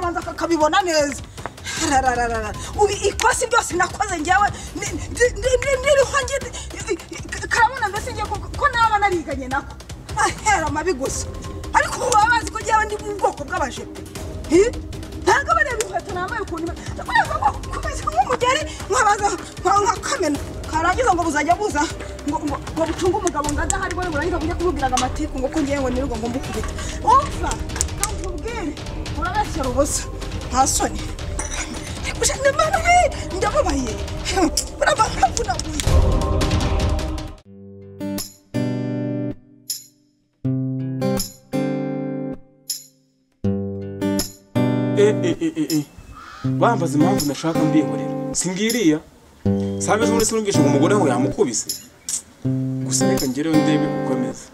akabibona neza rarararara ubu ikosi ryose nakoze ngewe n'iriho karabona mbese ngiye ko naba nariganye nako ahera amabi gusa ariko ubu baba bazi ko ngewe ndi mu bwoko bw'abajepe ntabwo bareba inkweto nambaye ukuntu urabona ko kumeze nk'umugeri nkabaza nkakamena karangiza ngo buzajya buza ngo ngo bucunge umugabo ngo adahari we burangiza bujye kumubwiraga amatiku ngo ko ngewe nirirwa ngo mbukubite umva nkubwire urabeshyira ubusa nta soni gusa ni mabi ndababaye urabavunaguye bambaza impamvu nashaka mbihorera singiriya sabe z'umuri sinumvishe ngo umugore we yamukubise gusa reka ngereho ndebe uko ameze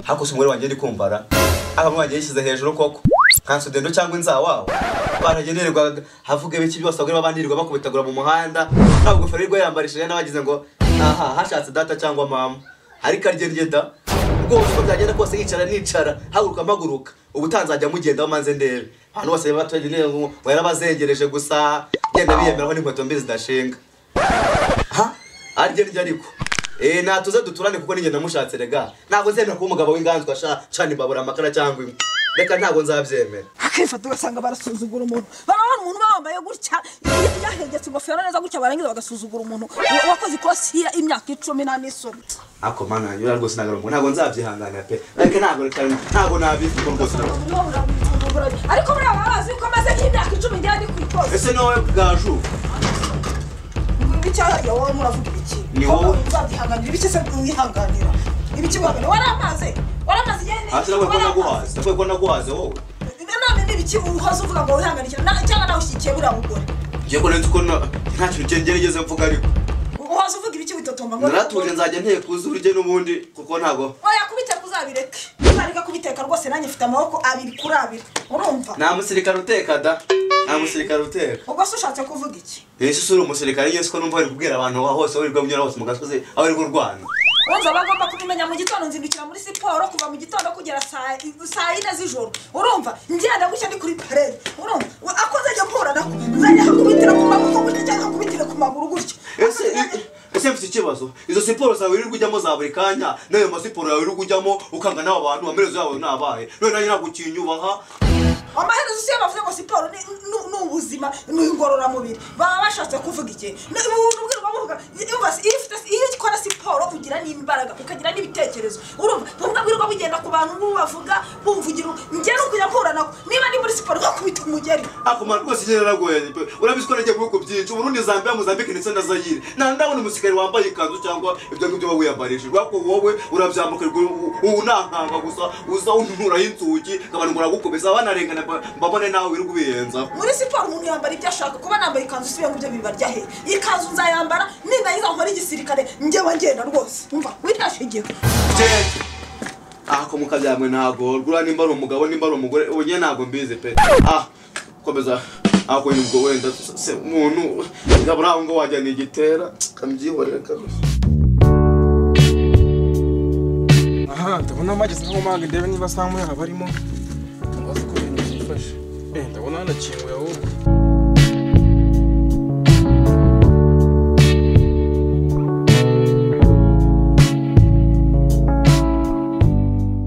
hakusi umugore wanjye ndi kumva ra abantu wanjye yishyize hejuru koko nta sudendo cyangwa inzawawe baragenerwa havuga ibiki byose abagore babandirirwa bakubitagura mu muhanda nta ngofero y'irwa yambarishije n'abagize ngo aha hashatse data cyangwa mama ariko aryenjyeda rwose uko byagenda kose yicara nicara haguruka mpaguruka ubu utanzajya mugendaho manze ndebe abantu bose baturage neza ngo yarabazengereje gusa genda biyemeraho n'inkweto mbi zidashinga ha aryenjye ariko Eh natuze duturane kuko ninjye namushatse rega ntabwo nzemera kuba umugabo w'inganzwa sha cana imbabura amakara cyangwa inkwi reka ntabwo nzabyemera akifata ugasanga barasuzugura umuntu barabona umuntu uba wambaye gutya yahengetse ingofero neza gutya barangiza bagasuzugura umuntu wakoze ikosi imyaka icumi nta n'isoni ako mana yanjye uriya rwose ntabwo ntabwo nzabyihanganira pe ariko ntabwo reka ntabwo nabivuga rwose ntabwo ariko buriya baba bazi ko amaze nk'imyaka icumi ngira ndi ku ikosi ese nawe bwaju icyaraga wowe muravuga ibiki Ni wowe. uzabyihanganira ibiki se wihanganira ibiki wabona wari amazi wari amazi yene hasi nawe ko naguhaze nawe ko naguhaze wowe none n'ibiki uhaze uvuga ngo wihanganira na- cyangwa nawe ushyigikiye buriya mugore ngiye ko nzi ko na- nta kintu cye ngerageze mvuga ariko uhaze uvuga ibiki witotomba ngo naratuje nzajya ntekuza urujye n'ubundi kuko ntabwo oya kubiteka uzabireke uzareka kubiteka rwose nanjye mfite amaboko abiri kuri abiri urumva nta musirikare uteka da nta musirikare uteka ubwo se ushatse kuvuga iki ese usura umusirikare nyine siko numva bari kubwira abantu aho hose aho wirirwa unyura hose mu gasozi aho wirirwa urwana ubanza aba agomba kubimenya mu gitondo nzindukira muri siporo kuva mu gitondo kugera saa saa yine z'ijoro urumva ngenda gutya ndi kuri parede urumva We- ako nzajya mpura nako nzajya hakubitira ku maboko gutya cyangwa hakubitire ku maguru gutya ese ese mfite ikibazo izo siporo zawe wirirwa ujyamo za buri kanya n'ayo masiporo yawe wirirwa ujyamo ukanga n'abo bantu amaherezo yabo nabaye none nanjye ntabwo ukinyubaha amaherezo si yo bavuze ngo siporo ni- ni- ni ubuzima ni ingororamubiri baba bashatse kuvuga iki ubwirwa buvuga yumva se, iyo ufite iyo ukora siporo ugira n'imbaraga ukagira n'ibitekerezo urumva bumwe bwirwa bugenda ku bantu bubavuga bumvugira ngera ukujya mpura nako niba ndi muri siporo nkakubita umugeri akumara rwose nyine naragoye pe urabizi ko nagiye mu bihugu byinshi uburundi zambia muzambike ndetse na zayire nta ndabona umusirikare wambaye ikanzu cyangwa ibyo ngibyo uba wiyambarishijwe ariko wowe urabyambukirwa unankanga gusa uza unuraho inzugi abantu baragukomeza banarengana mba- mbabone nawe wirirwa ubiyenzaho muri siporo umuntu yambara ibyo ashaka kuba nambaye ikanzu si ibintu byo bibarya he ikanzu nzayambara ninayiza nkora igisirikare njyewe ngenda rwose umva witashigiwe Jeje. aha ko mukabyamwe ntago rwura nimba ari umugabo nimba ari umugore ubu nyine ntabwo mbizi pe ah komeza ako nibwo wenda se umuntu ngabura aho ngo wajya nigitera kabyihorera kabisa aha ndabona bageze aho mpanga ndebe niba saa nk'uyu haba arimo ntabazi ko ibintu byifashe eh ndabona hanakinguye ahubwo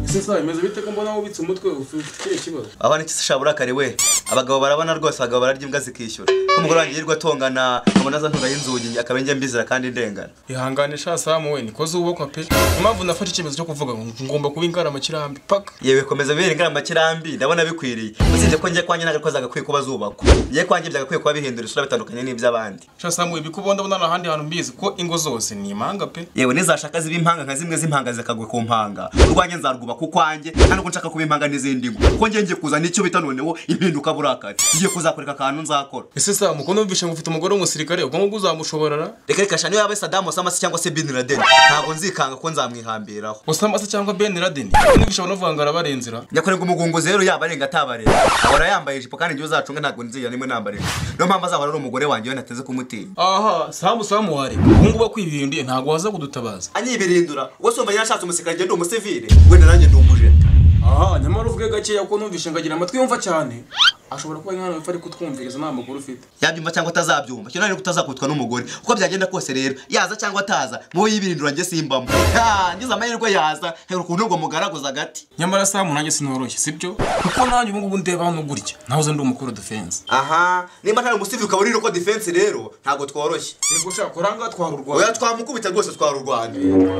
ese saa bimeze bite ko mbona wubitse umutwe ufite ikihe kibazo abana iki se shaburakare we abagabo barabona rwose abagabo bararya imbwa zikishyura ko umugore wanjye yirirwa atongana nkabona azanturaho inzugi akaba njye mbizira kandi ndengana ihangane sha samu we nikoze ubokwa pe impamvu nafashe icyemezo cyo kuvuga ngo ngomba kuba ingaramakirambi paka yewe komeza bibera ingaramakirambi ndabona bikwiriye usibye ko njye kwanjye nagakoze agakwiye kuba zubakwa njye kwanjye byagakwiye kuba bihindura isura bitandukanye n'iby'abandi sha samu ibi ko ubona ndabona nta handi hantu mbizi ko ingo zose ni impanga pe yewe nizashaka ziba impanga nka zimwe z'impanga zikagwa ku mpanga urwanjye nzarwuba ku kwanjye nta nubwo nshaka kuba impanga n'izindi ngo ko njye ngiye kuzana icyo bita noneho impinduka burakari ngiye kuzakoreka akantu nzakora ese samu ko numvishe ngo ufite umugore w'umusirikare ubwo ngubwo uzamushoborara reka reka shaniyo yaba sadamu samasi cyangwa se bin laden ntabwo nzikanga ko nzamwihambiraho usama se cyangwa ben laden numvishe ngo navuga ngo arabarenzera nyakorerwa umugunguzi rero yaba arenga atabareba ahora yambaye ijipo kandi igihe uzacunga ntabwo nzigera nimwe nambara ijipo niyo mpamvu azahora ari umugore wanjye we nateze kumutinya aha samu samu wari ubu ngubu akwibinduye ntabwo waza kudutabaza anyibirindura ubwo se umenya nashatse umusirikare ngende umusivire wenda nanjye ndi umujene aha nyamara uvuge gakeya kuko numvishe ngagira amatwi yumva cyane ashobora kuba inkana yumva ari kutwumviriza nta makuru ufite yabyumva cyangwa atazabyumva cyo nari kutazakubitwa n'umugore uko byagenda kose rero yaza cyangwa ataza mubo yibirindura njye simbamo Ha, ngize amahirwe yaza hera ukuntu ubwo mugaraguza agati nyamara samu nanjye sinoroshye sibyo kuko nanjye ubu ngubu ndeba hano gutya nahoze ndi umukuru defense aha nimba nta umusizi ukaba uri uko defense rero ntabwo tworoshye nibwo ushaka kuranga twarurwaye oya twamukubita rwose twarurwanya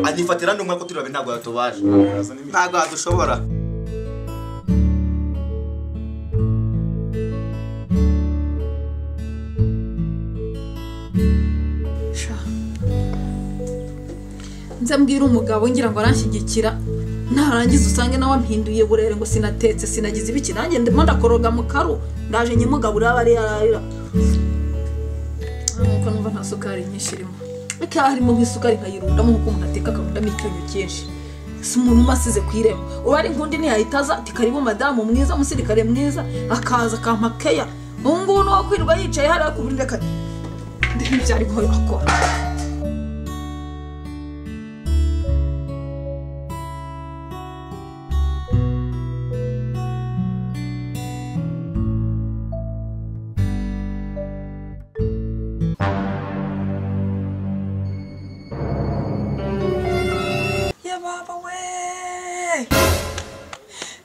anyifatira ndi umwe ko turi babiri ntabwo yatubaje ntabwo yadushobora nzambwira umugabo ngira ngo aranshyigikira narangiza usange nawe ampinduye burere ngo sinatetse sinagize ibiki nanjye ndimo ndakoroga mu karu ndaje nyimugabo uraba ari yararira nkuko numva nta sukari nyinshi irimo ariko harimo nk'isukari nkayirundamo nk'uko umuntu ateka akarundamo icyunyu cyinshi si umuntu uba asize ku irembo uba ari ngundi ntiyahita aza ati karibu madamu mwiza umusirikare mwiza akaza akampa keya ubu ngubu ni uwo kwirirwa yicaye hariya ku buriri reka ndebe ibyo ari guhora akora ya baba we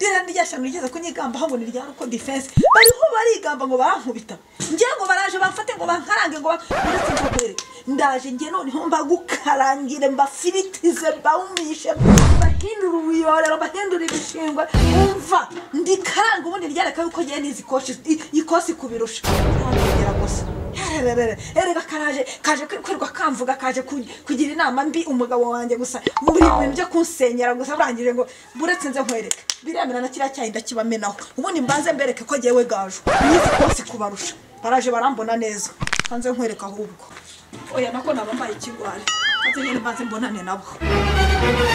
ririya ni rya shyamba rigeze kunyigambaho ngo ni rya ruko defense bariho barigamba ngo barankubita ngira ngo baraje bamfate ngo bankarange ngo ba- uretse inzobere ndaje nge noneho mbagukarangire mbafiritize mbawumishe mbahindure ubuyorero mbahindure ibishingwe umva ndikaranga ubundi ryareka yuko ngewe nizi koshi- i- ikosi kubirusha Ntabwo gusa Hererere, erega karaje kaje kwirirwa kamvuga kaje ku- kugira inama mbi umugabo wanjye gusa buri bintu byo kunsenyera gusa burangije ngo buretse nze nkwereke biremera na kiriya cyayi ndakibamenaho ubundi mbanze mbereke ko jyewe gaju nizi kose kubarusha baraje barambona neza hanze nkwereka ahubwo oya nako naba mbaye ikigwari maze nyine mbanze mbonane nabo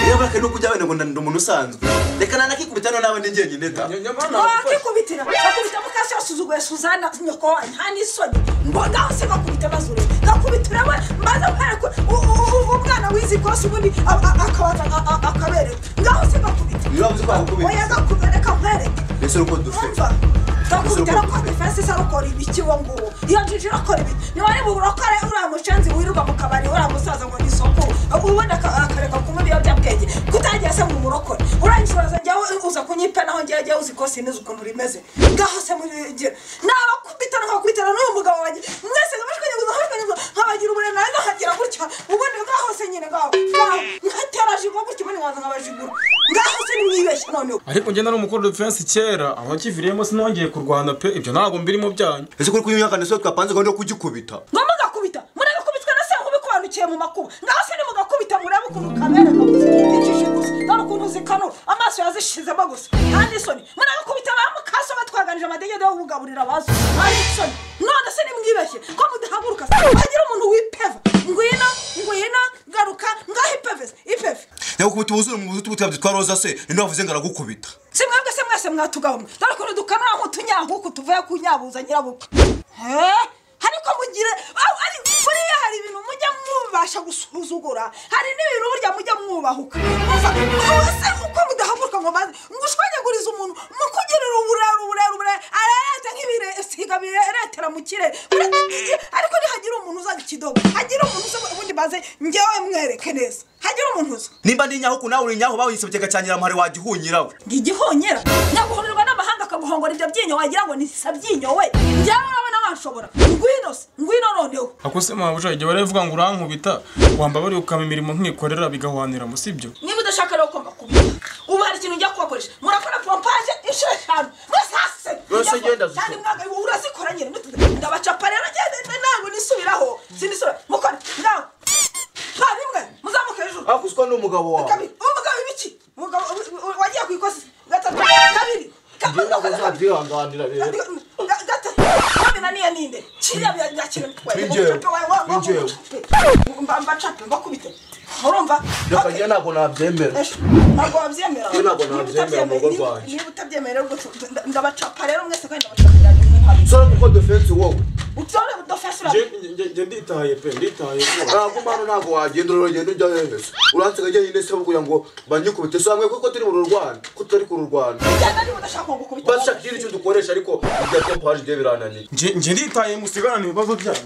niba barakaye no kujya wenda ngo ndi umuntu usanzwe reka nanakikubita noneho n'abandi njyenyine da wakikubitira akubita mukasi yasuzuguye suzana nyoko wanyu nta n'isoni mbonaho se gakubita mazure gakubitira we maze nkwereke umwana wizi rwose ubundi a- a- akabanza a- a- akabereka ngaho se gakubita niba uzi ko yakukubita. oya gakubereka nkwereke mbese ni uko dufite umva gakubita arakora defense se arakora ibiki uwo nguwo iyo njije arakora ibiki niba ari bubura akora uriya mushenzi wirirwa mu kabari uriya musaza ngo ni sokuru ubundi aka- akareka kunywa ibiyobyabwenge kutagiye se ngo umurokore urangishuraza njyawe uza kunyipa naho njyewe njyewe uzi ko sinizi ukuntu rimeze ngaho se murigira nabakubita nkakubitana n'uwo mugabo wanjye mwese nkabashwanyuguza nkabashwanyuguza nkabagira uburenganzira nkahagira gutya ubundi ngaho se nyine ngaho ngaho nkaterajigo gutya ubundi nkaza nkabajigura ngaho se nimwibeshye noneho ariko njye nari umukuru defense kera aho nakiviriyemo sinongeye kurwana pe ibyo ntabwo mbirimo byanyu ese kuri kunyunyagana siwe twapanze gahunda yo kugikubita ngo mugakubita muragakubitwa na se ubikwanukiye mu makuba ngaho se nimugakubita murebe ukuntu kamera kabuze ikije gusa dore ukuntu zikanura amaso yazishizemo gusa nta n'isoni muragakubita ba mukaso batwaganije amadegede yo kugaburira abazo nta n'isoni none se nimwibeshye ko mudahaguruka se hagira umuntu wipeva ngwino ngwino garuka ngaho ipevese ipeve nyagukubita ubuzure mu buzutu butwabyo twa roza se ninde wavuze ngo aragukubita si mwebwe se mwese mwatugahumwe dore ukuntu dukanura nk'utunyahuku tuvuye ku nyabuza nyirabukwe he ariko mugire au- ari- buriya hari ibintu mujya mubasha gusuzugura hari n'ibintu burya mujya mwubahuka Umva, ubu se uko mudahaguruka ngo maze ngushwanyaguriza umuntu mukugirira uburere uburere uburere arereta nk'ibisiga bireretera mu kirere Ure- ariko nihagira umuntu uzaga ikidogo hagira umuntu uza ubundi maze ngewe mwereke neza hagira umuntu uza nimba ndi nyahuku nawe uri nyahu bawuyise buteka cya nyiramuhari wagihunyirawe ngigihonyera nyaguhurirwa n'amahanga akaguhongora ibyo byinyo wagira ngo nisabyinyo we njyewe urabona wanshobora ngwino se ngwino noneho ako se mabuja igihe baravuga ngo urankubita wambabariye ukama imirimo nkikorera bigahwanira mu sibyo niba udashaka rero ugomba kubikora ubu hari ikintu ujya kubakoresha murakora pompaje inshuro eshanu mwesase Yose genda Zuzu. urazikora nyine ntituze. ndabacapa rero ngende ntabwo nisubiraho sinisubira mukora nawe nta rimwe muzamuke hejuru ariko uswa n'umugabo wawe kabiri uwo mugabo ibiki umugabo wagiye ku ikosi gatatu kabiri njyewe ntabwo kabiri nzabyihanganira rero gatananiye ninde kiriya byakira mbacape mbakubite urumva reka njyewe ntabwo nabyemera ntabwo wabyemera niba utabyemera rero ndabacapa rero mwese kandi ndabacapira rimwe usore kuko defense wowe utore udofasura njye nditaye pe nditaye ntabwo mpano ntabwo wagenda uragenda ujya heza uransiga njye nyine se kugira ngo banyikubite so hamwe kuko turi mu rurwana ko tutari ku rurwana njyana niba udashaka ngo gukubita bashaka ikindi kintu dukoresha ariko ibya pompaje ibyo birananiye njye njye nditaye musigarane ibibazo byanyu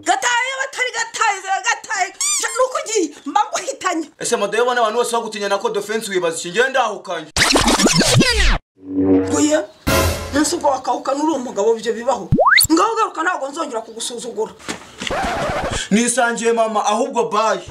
gataye batari gataye gataye nuko ugiye mba nguhitanye ese madayo ubona abantu bose bagutinya na ko defense wibaza iki ngende ndahukanye guye munsi ubwo wakahukana uri umugabo ibyo bibaho ngaho ugaruka ntabwo nzongera kugusuzugura nisangiye mama ahubwo bayi